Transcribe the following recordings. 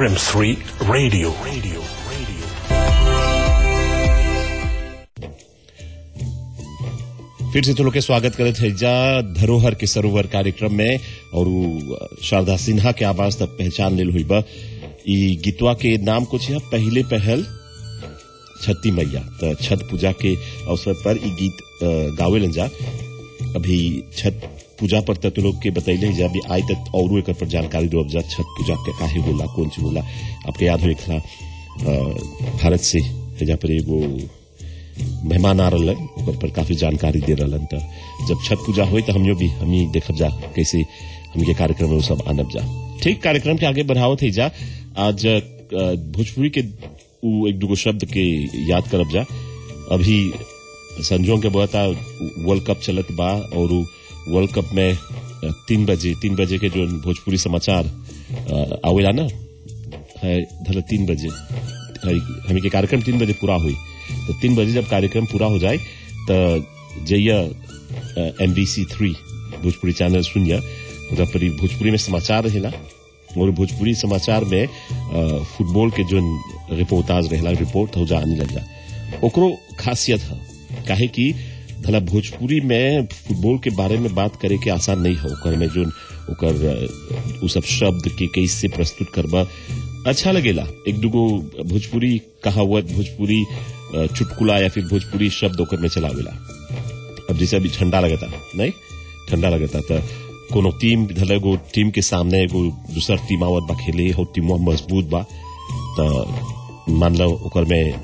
RM3 Radio. Radio. Radio. फिर से तो लोग के स्वागत करे थे जा धरोहर के सरोवर कार्यक्रम में और उ शारदा सिन्हा के आवाज तक पहचान लेल हुई बा ई गीतवा के नाम कुछ है पहले पहल छठी मैया तो छठ पूजा के अवसर पर ई गीत अ, गावेलन जा अभी छठ पूजा पर तो लोग के बतैले जा अभी आई तक और एक पर जानकारी दो जा छठ पूजा के काहे होला कौन चीज होला आपके याद हो खला भारत से हेजा पर एगो मेहमान आ रहल ओकर पर काफी जानकारी दे रहलन त जब छठ पूजा होई तो हमियो भी हमी देखब जा कैसे हमके कार्यक्रम में उ सब आनब जा ठीक कार्यक्रम के आगे बढ़ावत है जा आज अ, भोजपुरी के उ एक दुगो शब्द के याद करब जा अभी संजों के बता वर्ल्ड कप चलत बा और उ वर्ल्ड कप में अ, तीन बजे तीन बजे के जो भोजपुरी समाचार अ, आवेला ना है धला तीन बजे है, हमी के कार्यक्रम तीन बजे पूरा हुई तो तीन बजे जब कार्यक्रम पूरा हो जाए तो जइया M B C three Bhojpuri channel सुनिया ओकरा पर ई भोजपुरी में समाचार रहेला और भोजपुरी समाचार में अ, फुटबॉल के जो रिपोर्टाज रहेला रिपोर्ट हो जा आने लग जा ओकरो खासियत है काहे कि भला भोजपुरी में फुटबॉल के बारे में बात करे के आसान नहीं है ओकर में जो ओकर अ, उ सब शब्द के कैसे प्रस्तुत करबा अच्छा लगेला एक दुगो भोजपुरी कहावत भोजपुरी अ, चुटकुला या फिर भोजपुरी शब्द ओकर में चलावेला अब जैसे अभी ठंडा लगता नहीं ठंडा लगता तो कोनो टीम धल एगो टीम के सामने एगो दूसर टीम आवत बा खेले हो टीम मजबूत बा तो मान लो ओकर में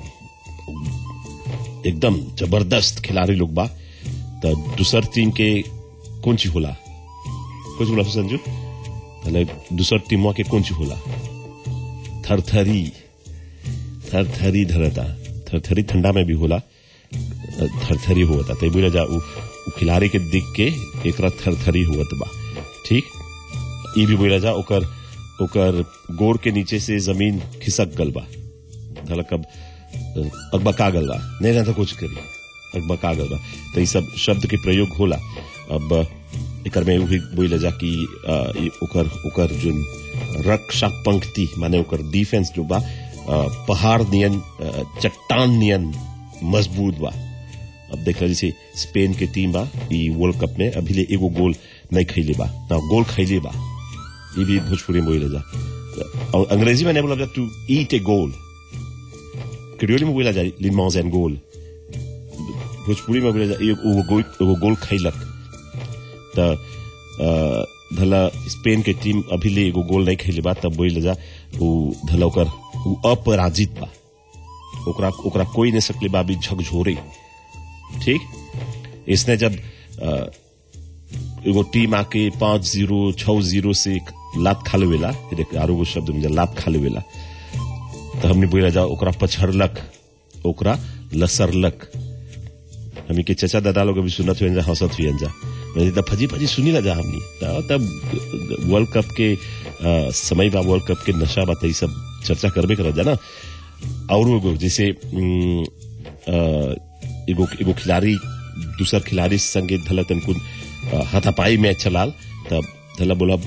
एकदम जबरदस्त खिलाड़ी लोग बा तो दूसर टीम के कौन चीज होला कुछ बोला संजू पहले दूसर टीमवा के कौन चीज होला थरथरी थरथरी धरता थरथरी ठंडा में भी होला थरथरी होता तो बोला जा उ, उ खिलाड़ी के दिख के एकरा थरथरी होत बा ठीक ई भी बोला जा ओकर ओकर गोड़ के नीचे से जमीन खिसक गल बा धलक अब अकबका गल बा नहीं रहता कुछ करी अकबका गल बा तो ये सब शब्द के प्रयोग होला अब एकर में उ भी बोला जा कि अ, ई ओकर ओकर जो रक्षा पंक्ति माने ओकर डिफेंस जो बा अ, पहाड़ नियन अ, चट्टान नियन मजबूत बा अब देख रहे जैसे स्पेन के टीम बा ई वर्ल्ड कप में अभी ले एगो गोल नहीं खैले बा ना गोल खैले बा ये भी भोजपुरी में बोले जा और अंग्रेजी में नहीं बोला to eat A Gol Creole में बोला जाए लिमॉन्स एंड गोल भोजपुरी में बोला जाए एगो गोल एगो गोल खैलक त अ, धला स्पेन के टीम अभी ले एगो गोल नहीं खेले बा तब बोले जा उ धला ओकर उ अपराजित बा ओकरा ओकरा कोई नहीं सकले बा अभी झकझोरे ठीक इसने जब अ, एगो टीम आके पांच जीरो छह जीरो से एक लात खा लेवेला फिर एक आरो एगो शब्द में लात खा लेवेला तो हमने बोला जा ओकरा पछड़लक ओकरा लसरलक हमी के चचा दादा लोग अभी सुनत हुए जा हंसत हुए जा मैंने तब फजी फजी सुनी ला जा हमनी त- तब वर्ल्ड कप के अ, समय बा वर्ल्ड कप के नशा बा त ई सब चर्चा करबे कर जा ना और एगो जैसे उम, अ, एगो एगो खिलाड़ी दूसर खिलाड़ी संगे धला तनकुन अ, हाथापाई मैच चलाल तब धला बोला